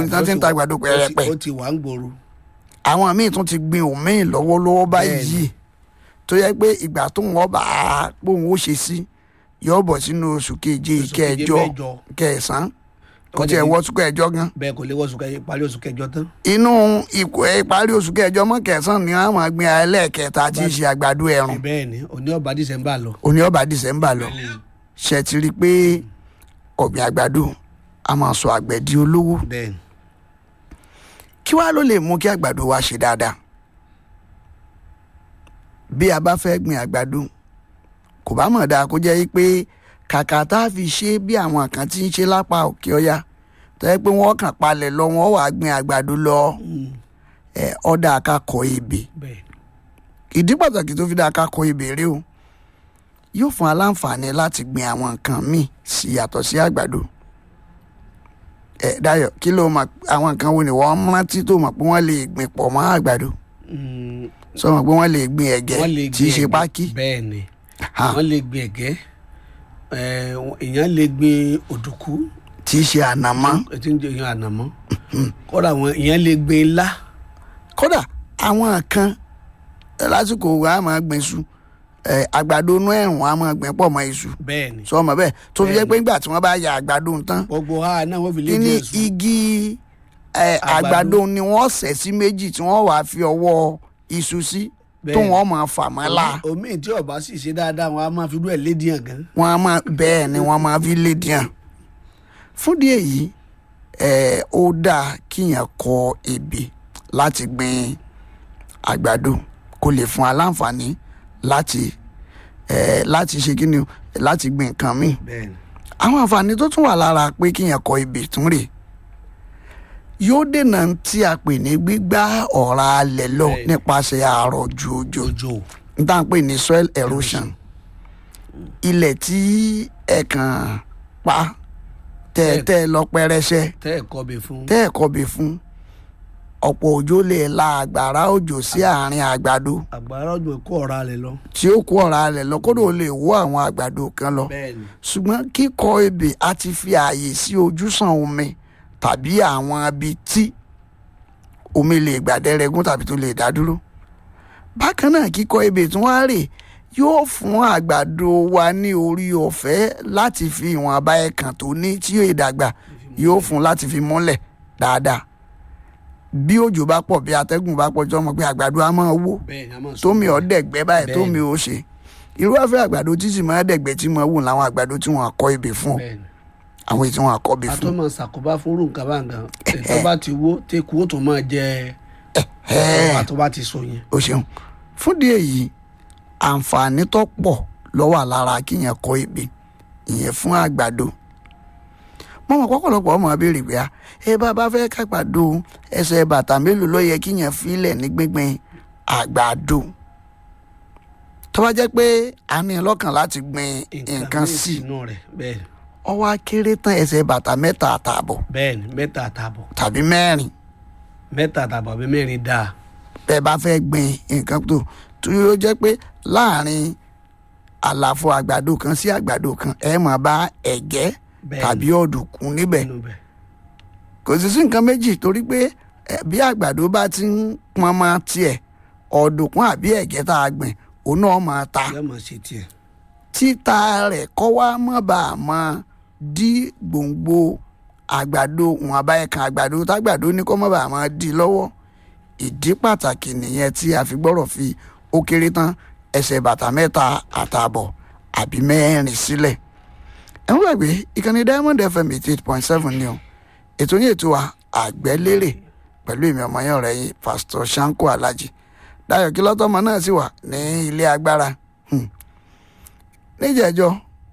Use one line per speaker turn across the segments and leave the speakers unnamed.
nítorí tí ń ta àgbàdo pẹ̀rẹ̀pẹ̀
ó ti wà ń gbòòrò.
àwọn míì tún ti gbin òmíì lọ́wọ́lọ́wọ́ báyìí tó yẹ pé ìgbà tó ń wọ́n bá a pòun ó ṣe sí yóò bọ̀ sínú oṣù keje
Oṣù keje
ìkẹjọ
mẹ́jọ.
kẹsàn-án kò
Ó
tiẹ̀
lè-
wọ́ oṣù kẹjọ gan
bẹ́ẹ̀ kò lè wọ́n oṣù kẹjọ parí oṣù kẹjọ tán.
inú ìkó ìparí oṣù kẹjọ mọ́ kẹsàn-án ni wọ́n máa gbin ẹlẹ́ẹ̀kẹta tí í ṣe àgbàdo ẹ̀rùn
bẹ́ẹ̀ ni òní ọba dísẹ́mbà lọ.
òní ọba dìsẹ́mbà lọ ṣe ti rí i pé ọ̀gbìn àgbàdo a máa sọ àgbẹ̀ di olówó
bẹ́ẹ̀ ni
kí wàá ló lè mú kí àgbàdo wa ṣe dáadáa bí a bá fẹ́ gbin àgbàdo kò bá mọ̀ dáa kó jẹ́ pé kàkà tá a fi ṣe bí àwọn kan ti ń ṣe lápá òkè ọya tó yẹ pé wọ́n kàn palẹ̀ lọ wọ́n wàá gbin àgbàdo lọ ẹ̀ ọ̀dà akakọ̀ ebè
bẹ́ẹ̀
ìdí pàtàkì tó fi dá akakọ̀ ebè rèé o yóò fún aláǹfààní láti gbin àwọn nǹkan míì sí yàtọ̀ sí àgbàdo ẹ Dayọ̀ kí ló mọ̀ àwọn nǹkan wo ni wọ́n rántí tó mọ̀ pé wọ́n lè gbìn pọ̀ mọ́ àgbàdo
Mm,
sọ mọ̀ pé wọ́n lè gbin ẹ̀gẹ́
wọ́n lè
tí í ṣe
gbin
pákí
ẹ̀gẹ́. bẹ́ẹ̀ ni
Ha,
wọ́n lè gbin ẹ̀gẹ́ Eh, èèyàn lè gbin òdùkú
tí í ṣe ànàmọ́
tí ń jẹ èèyàn ànàmọ́ kódà àwọn èèyàn lè gbin ilá
kódà àwọn kan lásìkò wa máa gbìn iṣu ẹ, àgbàdo inú ẹ̀rùn wa máa gbìn pọ̀ mọ́ iṣu
bẹ́ẹ̀ ni
sọ mọ̀ bẹ́ẹ̀ tó fi jẹ́ pé nígbà tí wọ́n bá ya àgbàdo tán
gbogbo ha náà wọ́n fi lé
kí ni
díẹ̀ sùn.
igi ẹ, àgbàdo ni wọ́n ṣẹ̀ sí méjì tí wọ́n wàá fi ọwọ́ iṣu sí tó
Bẹ́ẹ̀.
wọ́n máa fà mọ́ la
omi tí ọba sì ṣe dáadáa wọn a máa fi rú ẹ̀ lé díẹ̀ gan.
wọ́n á máa bẹ́ẹ̀ ni wọ́n máa fi lé díẹ̀ fún díẹ̀ yìí ẹ ó dáa kíyàn kọ ebè láti gbin àgbàdo kó lè fún aláǹfààní láti ẹ láti ṣe kí ni o láti gbin nǹkan míì
bẹ́ẹ̀ ni
àwọn àǹfààní tó tún wà lára pé kíyàn kọ ebè tún rè yóò dènà tí a pè ní gbígbá ọ̀rá alẹ̀ lọ
Bẹ́ẹ̀.
nípasẹ̀ àrọ̀jù òjò
òjò
n tá à ń pè ní soil erosion ilẹ̀ tí ẹ kàn pa tẹ́ẹ̀tẹ́ lọ pẹrẹsẹ
tẹ́ ẹ̀ kọ́ bẹ fún.
tẹ́ ẹ̀ kọbi fún ọ̀pọ̀ òjò lè la àgbàrá òjò sí àárín àgbàdo
àgbàrá òjò kó ọ̀rá rẹ̀ lọ.
tí ó kó ọ̀rá rẹ̀ lọ kódò lè wó àwọn àgbàdo kan lọ
bẹ́ẹ̀ ni
ṣùgbọ́n kíkọ ebè á ti fi ààyè sí ojúsàn omi tàbí àwọn ibi tí omi lè gbàdẹ́rẹ́gún tàbí tó lè dá dúró. bákan náà kíkọ ebè tún wá rè yóò fún àgbàdo wa ní orí ọ̀fẹ́ láti fi ìwọ̀n abá ẹ̀kàn tó ní tí yóò dàgbà yóò fún láti fi múlẹ̀ dáadáa. bí òjò bá pọ̀ bí atẹ́gùn bá pọ̀ jọmọ pé àgbàdo á máa wó
bẹ́ẹ̀ ni a máa sọ.
tómi ọ̀dẹ̀gbẹ́ báyìí
Bẹ́ẹ̀ni.
tómi ò ṣe irú afẹ́ àgbàdo tí sì máa dẹ̀gbẹ́ tí mo wù láwọn àgbàdo tí wọ́n kọ́ ebè fún ọ
bẹ́ẹ̀ ni
àwọn èyí tí wọ́n kọ́ ebè
a
fún
tó máa ṣàkóbá fún irú nǹkan bá nǹkan ètò bá ti wó tẹ́kù ó tún máa jẹ
Ẹ́ẹ̀.
ọ̀rọ̀ tó bá ti so yẹn.
o ṣeun fún díẹ̀ yìí àǹfààní tó pọ̀ ló wà lára kíyàn kọ́ ebè ìyẹn fún àgbàdo mo mọ̀ pọ́pọ̀lọpọ̀ ọmọ abéèrè pé ẹ bá bá fẹ́ kágbàdo ẹsẹ̀ bàtà mélòó ló yẹ kíyàn filẹ̀ ní gbíngbin àgbàdo tó bá jẹ́ pé a ní lọ́kàn láti gbin nǹkan
míì
sí
sínú rẹ̀ bẹ́ẹ̀ ni
ó wá kéré tán ẹsẹ̀ bàtà mẹ́ta àtààbọ̀
bẹ́ẹ̀ ni mẹ́ta àtààbọ̀
tàbí mẹ́rin
mẹ́ta àtààbọ̀ àbí mẹ́rin dáa
bẹ́ẹ̀ bá fẹ́ gbin nǹkan tó tó yóò jẹ́ pé láàrin àlàfo àgbàdo kan sí àgbàdo kan ẹ máa bá ẹ̀gẹ́
Bẹ́ẹ̀ni.
tàbí ọ̀dùnkún níbẹ̀
nínú bẹ̀.
kò sì sí nǹkan méjì torí pé ẹ, bí àgbàdo bá ti ń pọn mọ́ tiẹ̀ ọ̀dùnkún àbí ẹ̀gẹ́ tá a gbìn òun náà máa ta
yóò máa ṣe tiẹ̀.
títa rẹ̀ kọ́ wá mọ́ bá a mọ́ dí gbòǹgbò àgbàdo wọn àbá ẹ̀kan àgbàdo tágbàdo ní kọ́ mọ́ bá a mọ́ dí lọ́wọ́ ìdí pàtàkì nìyẹn tí a fi gbọ́rọ̀ fi ó kéré tán ẹsẹ̀ bàtà mẹ́ta àtààbọ̀ àbí mẹ́rin sílẹ̀ ẹ̀ ń gbàgbé ìkànnì diamond fm eighty eight point seven ni o ètò yìí ètò wa àgbẹ̀lérè pẹ̀lú èmi ọmọ yẹn ọ̀rẹ́ yìí pásítọ̀ sanko alhaji dayo kílọ́tọ́mọ náà sì wà ní ilé agbára Hmm níjẹ̀jọ́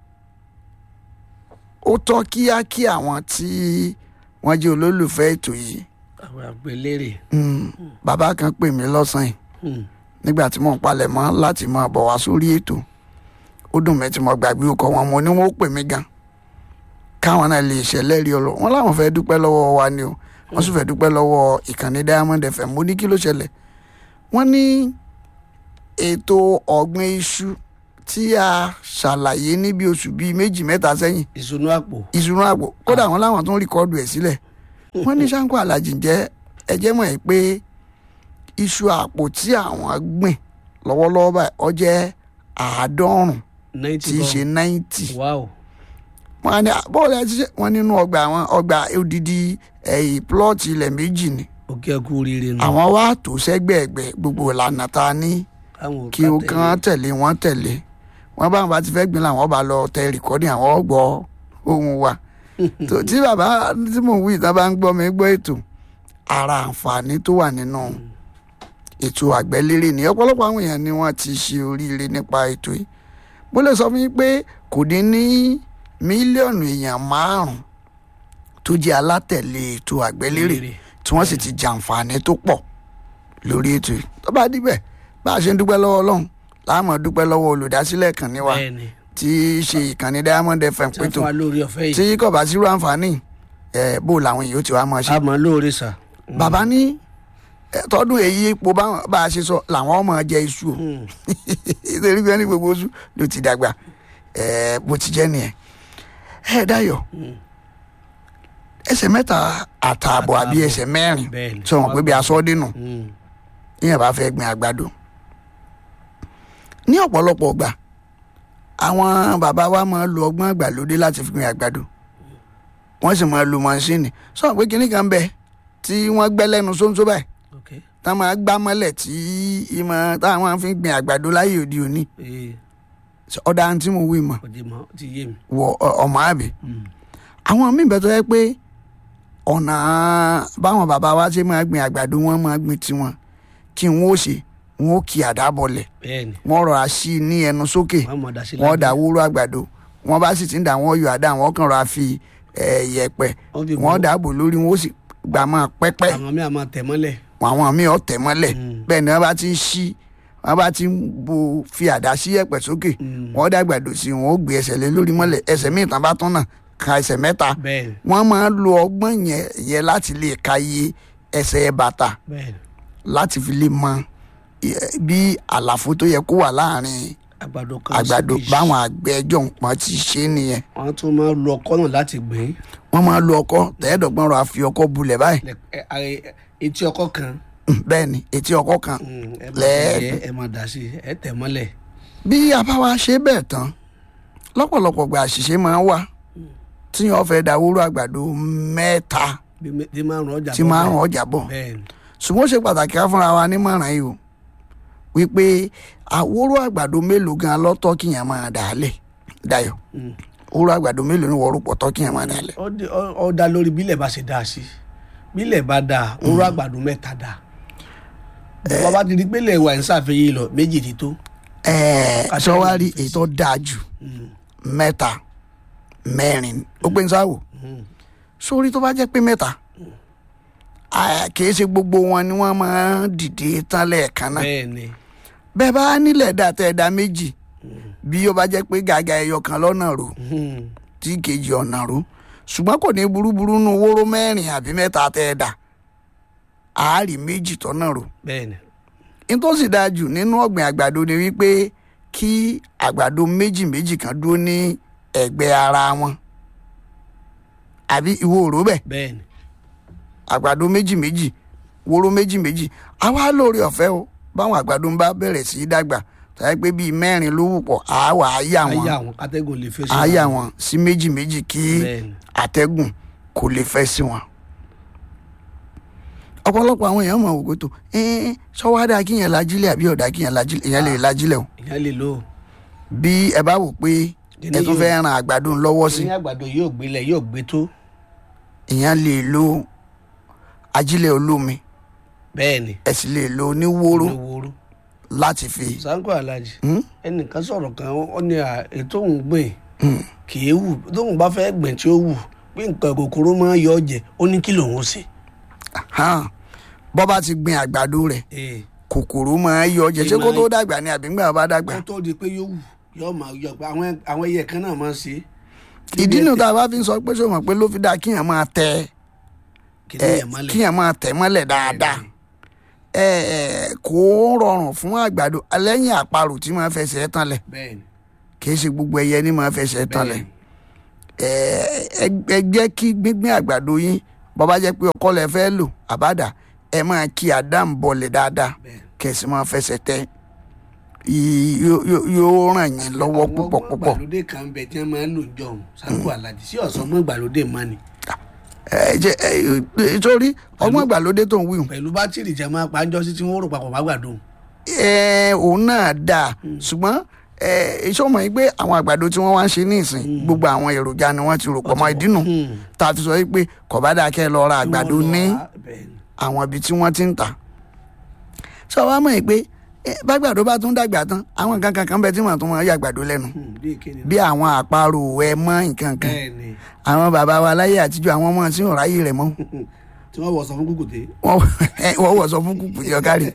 ó tọ́ kíá kí àwọn tí wọ́n jẹ́ olólùfẹ́ ètò yìí
àwọn àgbélérè.
Mm, bàbá kan pè mí lọ́sàn-án yìí nígbà tí mò ń palẹ̀ mọ́ láti máa bọ̀ wá sórí ètò ó dùn mí tí mo gbàgbé ọkọ̀ wọn mo ní wọ́n ó pè mí gan káwọn náà lè ṣẹlẹ̀ rí ọlọ́ wọn láwọn fẹ́ dúpẹ́ lọ́wọ́ wa ni o wọ́n sì fẹ́ dúpẹ́ lọ́wọ́ ìkànnì Diamond FM mo ní kí ló ṣẹlẹ̀ wọ́n ní ètò ọ̀gbìn iṣu tí a ṣàlàyé ní bí oṣù bíi méjì mẹ́ta sẹ́yìn
ìṣúná àpò.
ìṣúná àpò kódà wọn láwọn tó ń rìkọ́dù ẹ̀ sílẹ̀ wọ́n ní Ṣáńkó Aláàjì jẹ́ ẹjẹ́ mọ̀ ẹ́ pé iṣu àpò tí àwọn gbìn lọ́wọ́lọ́wọ́ báyìí ó jẹ́ àádọ́rùn
ninety
tí í ṣe náìtì
wow
wọ́n á ní bọ́ọ̀lù ẹ ti ṣe wọ́n nínú ọgbà àwọn ọgbà odidi ẹ̀yìn plọ́ọ̀tì ilẹ̀ méjì ni
òkè ẹkú oríire nù.
àwọn wá tó sẹ́gbẹ̀ẹ́gbẹ́ gbogbo ìlànà ta ní
àwọn ò
kí
ká
o
tẹ̀lé.
kàn tẹ̀lé wọ́n tẹ̀lé wọ́n bá wọn bá ti fẹ́ gbin làwọn bá lọ tẹ rìkọ́dì àwọn gbọ́ ohun wa tó tí bàbá tí mò ń wí ìta bá ń gbọ́ mi gbọ́ ètò ara àǹfààní tó wà nínú ètò àgbẹ̀lérè ní ọ̀pọ̀lọpọ̀ àwọn èèyàn ni wọ́n ti ṣe oríire nípa ètò yìí mo lè sọ fún yín pé kò dín ní mílíọ̀nù èèyàn márùn-ún tó jẹ́ alátẹ̀lé ètò àgbẹ̀lérè
Lérè.
tí wọ́n sì ti jàǹfààní tó pọ̀ lórí ètò yìí tó bá díbẹ̀ bá a ṣe ń dúpẹ́ lọ́wọ́ ọlọ́run láàmú dúpẹ́ lọ́wọ́ olùdásílẹ̀ ìkànnì wa
bẹ́ẹ̀ni
tí í ṣe ìkànnì Diamond FM
tí wọ́n
pétò
fún wa lórí ọ̀fẹ́
tí
yìí
kò bá sírú àǹfààní ẹ̀ bó làwọn èèyàn ó ti wá máa ṣe
a mọ̀ lóore sà.
bàbá ní ẹ, tọdún èyí ipò báwọn bá a ṣe sọ làwọn ọmọ jẹ iṣu o
Mm.
nítorí pé ní gbogbo oṣù ló ti dàgbà ẹ, bó ti jẹ́ nìyẹn ẹ Dayọ̀ ẹsẹ̀ mẹ́ta àtààbọ̀ àbí
Àtààbọ̀.
ẹsẹ̀ mẹ́rin
bẹ́ẹ̀ni
tí wọ́n pè bí aṣọ dínú
Mm.
yíyan bá fẹ́ gbin àgbàdo ní ọ̀pọ̀lọpọ̀ ọgbà àwọn bàbá wa máa lo ọgbọ́n àgbàlódé láti fi gbin àgbàdo wọ́n sì máa lo mọ́ṣíìnì sọ pé kinní kan bẹ tí wọ́n gbẹ́ lẹ́nu sóńsó báyìí
ok
tá máa gbá mọ́lẹ̀ tí ìmọ̀ táwọn fi ń gbin àgbàdo láyé òde òní
ee
ọ̀dà tí mo wí mọ̀
ọdẹ mọ ti yé mi.
wọ ọ- ọmọ àbí
Mm.
àwọn míì bẹ tó yẹ pé ọ̀nà báwọn bàbá wa ṣe máa gbin àgbàdo wọn máa gbin tiwọn kí n ó ṣe wọn ó kí àdá bọlẹ̀
bẹ́ẹ̀ni
wọ́n rọra sí i ní ẹnu sókè
wọ́n mọ̀ dá sí
wọ́n dà wúrú àgbàdo wọ́n bá sì ti ń dà wọ́n yọ àdá wọ́n kàn rọra fi eh, yẹ̀pẹ̀
wọ́n fi
wọ́n dàbò lórí wọn ó sì gbà máa pẹ́pẹ́
àwọn mi àmọ́ tẹ̀ mọ́lẹ̀.
àwọn míì ọ̀tẹ̀ mọ́lẹ̀
Mm.
bẹ́ẹ̀ ni wọ́n bá ti ń ṣí wọ́n bá ti ń bo fi àdá sí yẹ̀pẹ̀ sókè
Mm.
wọ́n dàgbàdo sí i wọ́n ó gbé ẹsẹ̀ lé lórí mọ́lẹ̀ ẹsẹ̀ míì tán bá tún náà ka ẹsẹ̀ mẹ́ta
bẹ́ẹ̀ni
wọ́n máa ń lo ọgbọ́n yẹn yẹn láti lè ka iye ẹsẹ̀ bàtà
bẹ́ẹ̀ni
láti fi lè mọ eh, bí àlàfo tó yẹ kó wà láàrin
àgbàdo kan
àgbàdo
sí kejì.
báwọn àgbẹ̀ ẹjọ́ nǹkan ti ṣe é nìyẹn
wọ́n tún máa lo ọkọ́ náà láti gbìn.
wọ́n máa lo ọkọ́ tẹ́ẹ̀dọ̀gbọ́n rọ àfi ọkọ́ bulẹ̀ báyìí
Lẹ- ẹ- ẹ- etí ọkọ́ kan
Mm, bẹ́ẹ̀ ni etí ọkọ́ kan
mm, ẹ máa
Lẹ́ẹ̀-
tẹ̀ ẹ máa dà sí ẹ tẹ̀ mọ́lẹ̀.
bí a bá wa ṣe bẹ́ẹ̀ tán lọ́pọ̀lọpọ̀ gba àṣìṣe máa ń wà tí wọ́n fẹ́ da wúrú àgbàdo mẹ́ta
bí mẹ- tí máa ń rán ọjà
tí
bọ̀
máa ń
bẹ́ẹ̀.
ọjà bọ̀
bẹ́ẹ̀ni
ṣùgbọ́n ó ṣe pàtàkì ká fúnra wa nímọ̀ràn yìí o wípé àwòrò àgbàdo mélòó gan lọ́tọ̀ kíyàn máa dà á lẹ̀ Dayọ̀
Mm.
wúrú àgbàdo mélòó ni wọ́ọ́rù pọ̀ tọ́ kíyàn máa dà á lẹ̀.
ó dé- ó- ó dá lórí bílẹ̀ bá ṣe dáa sí bílẹ̀ bá dáa oró àgbàdo mẹ́ta dáa bàbá bá ti di pé ilẹ̀ wà ń ṣàfihàn lọ méjì ti tó.
ẹ̀ẹ́
Kàtà
sọ́wárí
ìfẹsẹ̀.
ètò dáa jù
Mm.
mẹ́ta mẹ́rin ó pé ń sáwò
Mm.
sórí tó bá jẹ́ pé mẹ́ta à, kìí ṣe gbogbo wọn ni wọ́n máa ń dìde tán lẹ́ẹ̀kan náà
bẹ́ẹ̀ni
bẹ́ẹ̀ bá nílẹ̀ dá tẹ́ ẹ dá méjì bí ó bá jẹ́ pé gàgà ẹyọ kan lọ́nà rò
Mm.
tí kejì ọ̀nà rò ṣùgbọ́n kò ní burúburú nu wóró mẹ́rin àbí mẹ́ta tẹ́ ẹ dá àárí méjì tọ́nà rò
bẹ́ẹ̀ni
nítòsí dáa jù nínú ọ̀gbìn àgbàdo ni wípé kí àgbàdo méjì méjì kan dúró ní ẹ̀gbẹ́ ara wọn àbí ìwọ òró bẹ́ẹ̀
bẹ́ẹ̀ni
àgbàdo méjì méjì wóró méjì méjì àwa lóore ọ̀fẹ́ o báwọn àgbàdo ń bá bẹ̀rẹ̀ sí í dàgbà tàbí pé bíi mẹ́rin ló wù pọ̀ àwa àyà wọn
ayé àwọn kátẹ́gùn lè fẹ́ sí
àyà wọn sí méjì méjì kí
bẹ́ẹ̀ni
àtẹ́gùn kò lè fẹ́ sí wọn. ọ̀pọ̀lọpọ̀ àwọn èèyàn mọ̀ òkú tó ẹ́ẹ́ sọ́wádà kíyàn lajílẹ̀ àbí ọ̀dà kíyàn lajílẹ̀ èèyàn lè lajílẹ̀ o
ìyá lè lò ó
bí ẹ bá wò pé ẹ tún fẹ́ ran àgbàdo lọ́wọ́ sí
ní àgbàdo yóò gbélé yóò gbé tó
èèyàn lè lo ajílẹ̀ olómi
bẹ́ẹ̀ni
ẹ sì lè lo oníwóró
wóró
láti fi
sanko alhaji
Hmm?
ẹnìkan sọ̀rọ̀ kan ó ní à, ètò òun gbìn
Hmm.
kì í wù tóun bá fẹ́ gbìn tí ó wù pé nǹkan kòkòrò máa ń yọ ọ jẹ ó ní kí lòun ó ṣe.
hàn bọ́ bá ti gbin àgbàdo rẹ̀
Ee,
kòkòrò máa ń yọ jẹ ṣé kó tó dàgbà ni àbí ńgbà bá dàgbà
kó tó di pé yóò wù yóò máa yọ pé àwọn àwọn ẹyẹ kan náà máa ń ṣe.
ìdí nu tá a bá fi ń sọ pé sọ mọ̀ pé ló fi dáa kíyàn máa tẹ
kí
ẹ
ni ẹ̀ mọ́lẹ̀.
kíyàn máa tẹ̀ mọ́lẹ̀ dáadáa ẹ ẹ kò rọrùn fún àgbàdo lẹ́yìn àparò tí máa fẹsẹ̀ tán lẹ̀
bẹ́ẹ̀ni
kì í ṣe gbogbo ẹyẹ ní máa fẹsẹ̀ tán lẹ̀
bẹ́ẹ̀ni
ẹ ẹ ẹ jẹ́ kí gbígbín àgbàdo yín bọ́bá jẹ́ pé ọkọ́ lẹ fẹ́ lò àbádà ẹ máa kí àdám bọ̀lẹ̀ dáadáa
bẹ́ẹ̀
kẹ̀sì máa fẹsẹ̀ tẹ Í- yó- yó- yóò ràn yín lọ́wọ́
àwọn
púpọ̀
ọgbọ́n
púpọ̀
ìgbàlódé kan ń bẹ tí wọ́n máa ń lò ń jọ̀hún sanko alájí sí ọ̀sán ọgbọ́n ìgbàlódé mọ́ ni
ẹ jẹ́ ẹ sórí ọgbọ́n ìgbàlódé tó ń wí hùn
pẹ̀lú bátìrì jẹ́ máa pa jọ́sí tí wọ́n rò papọ̀ má gbàdo
ẹ òun náà dáa ṣùgbọ́n ẹ iṣẹ́ ọmọ yìí pé àwọn àgbàdo tí wọ́n wá ń ṣe ní ìsìn gbogbo àwọn èròjà ni wọ́n ti rò pọ̀ mọ́ ìdínú tá a fi sọ pé kọ̀bádà kẹ́ ẹ lọ ra àgbàdo ní àwọn ibi tí wọ́n ti ń tà sọ wá mọ̀ pé ẹ, bágbàdo bá tún dàgbà tán àwọn nǹkan kankan bẹ tí wọ́n tún máa yà àgbàdo lẹ́nu bí àwọn àparò ẹ mọ́ nǹkan kan
bẹ́ẹ̀ ni
àwọn bàbá wa láyé àtijọ́ àwọn ọmọ tí ò ráyè rẹ̀ mọ́
tí wọ́n wọ̀ sọ fún kùkùté
wọ́n wọ́n wọ̀ sọ fún kùkù yọ kárí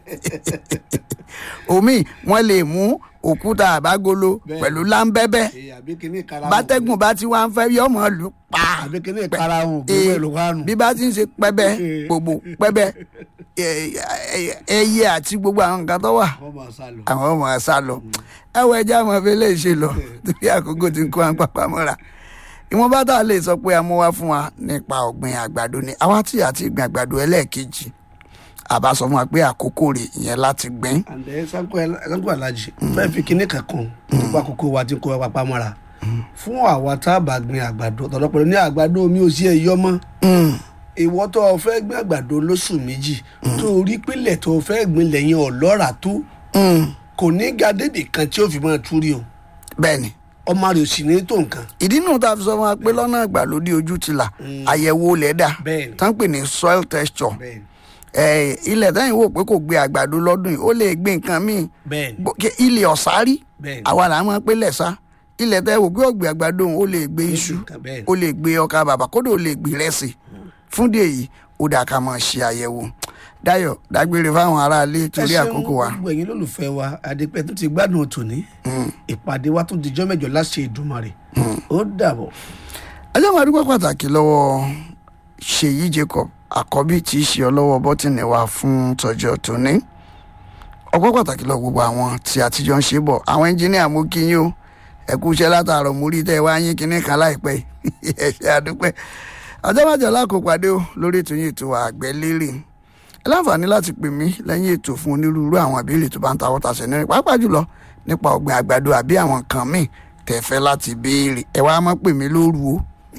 omi wọ́n lè mú òkúta àbágolo
Bẹ́ẹ̀.
pẹ̀lú láńbẹ́bẹ́
àbí kíní karahun
bátẹ́gùn bá ti wá ń fẹ́ yọmọ lù pa
àbí kíní karahun
Ee,
gbogbo èlò kánù
bí bá ti ń ṣe pẹ́bẹ́ gbogbo pẹ́bẹ́ ẹ- ẹ- ẹyẹ àti gbogbo àwọn nǹkan tó wà
wọ́n máa sá lọ.
àwọn ọmọ sá lọ ẹwọ ẹja ọmọ fẹlẹ ṣe lọ torí àkókò tí ń kó àwọn pápá mọ́ra ìwọ̀n bá tá a lè sọ pé a mú wá fún wa nípa ọ̀gbìn àgbàdo ni àwa tí àti ìgbìn àgbàdo ẹlẹ́ẹ̀kejì àbá sọ fún wa pé àkókò rẹ̀ ìyẹn láti gbìn
àǹdẹ sanko sanko alájí fẹẹ fi kíní kankan nípa àkókò wa tí ń kó wa papá mọ́ra fún àwa tá a bá gbin àgbàdo ọ̀tọ̀lọpọ̀ ní àgbàdo mi ò sí ẹ̀yọ́ mọ́ ìwọ tó o fẹ́ gbin àgbàdo lóṣù méjì tó o rí pínlẹ̀ tó o fẹ́ gbin lẹ́yìn ọ̀lọ́ra tó kò ní ga débì kan tí ó fi máa túrí o
bẹ́ẹ̀ ni
ọmọ rẹ̀ ò sì ní tó nǹkan
ìdí nù tá a fi sọ fún wa pé lọ́nà ìgbàlódé ojú ti là àyẹ̀wò lẹ́dà
bẹ́ẹ̀ ni
tán pè ní soil texture
bẹ́ẹ̀ ni
ẹ̀, ilẹ̀ tẹ́yìn wò pé kò gbé àgbàdo lọ́dún yìí ó lè gbé nǹkan míì
bẹ́ẹ̀ ni
Bó- kí- ilẹ̀ ọ̀sárí
bẹ́ẹ̀ ni
àwa là ń mọ̀ pé lẹ̀sà ilẹ̀ tẹ́ wò pé ọ̀gbìn àgbàdo òun ó lè gbé iṣu
nǹkan bẹ́ẹ̀ ni
ó lè gbé ọkà bàbà kódà ó lè gbé rẹ́sì fún díẹ̀ yìí ó dà ká máa ṣe àyẹ̀wò Dayọ̀ dágbére fáwọn aráalé torí
ẹ ṣeun
àkókò wa
gbogbo ẹ̀yin lólùfẹ́ wa adépẹ́ tó ti gbádùn tòní ìpàdé wa tó dijọ́ mẹ́jọ láṣẹ Èdùmàrè ó dàbọ̀.
ẹjọ́ máa dúpẹ́ pàtàkì lọ́wọ́ Ṣèyí Jacob àkọ́bí tí í ṣe ọlọ́wọ́ bọ́tìnì wa fún tọjọ́ tòní ọpẹ́ pàtàkì lọ gbogbo àwọn tí àtijọ́ ń ṣe bọ̀ àwọn ẹnjìníà mú kí yín o ẹ kú iṣẹ́ látàárọ̀ mú rí tẹ́ ẹ wá yín kinní kan láìpẹ́ yìí. ẹ ṣe àdúpẹ́ ọjọ́ májọ lákòópàdé o lórí ètò yìí ètò àgbẹ̀ lérè ẹ láǹfààní láti pè mí lẹ́yìn ètò fún onírúurú àwọn ìbéèrè tó bá ń ta wọ́ta ṣẹ̀ nínú pàápàá jùlọ nípa ọ̀gbìn àgbàdo àbí àwọn nǹkan míì tẹ́ fẹ́ láti béèrè ẹ wá má pè mí lóru o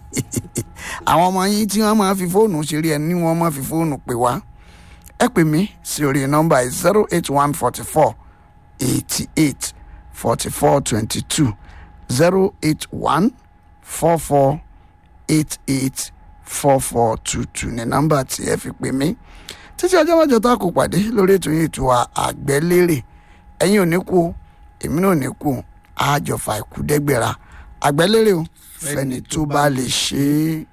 àwọn ọmọ yín tí wọ́n máa fi fóònù ṣeré ẹ ní wọ́n máa fi fóònù pè wá ẹ pè mí sí orí nọ́mbà zero eight one forty four eighty eight forty four twenty two zero eight one four four eight eight four four two two ní nọ́mbà tí ẹ fi pè mí títí ọjọ́ mẹ́jọ tá a kò pàdé lórí ètò yìí ètò àgbẹ̀lérè ẹ̀yin ò ní kú o èmi náà ò ní kú o àjọfà ìkúdẹ́gbẹ̀ra àgbẹ̀lérè o fẹ́ni tó bá lè ṣe é.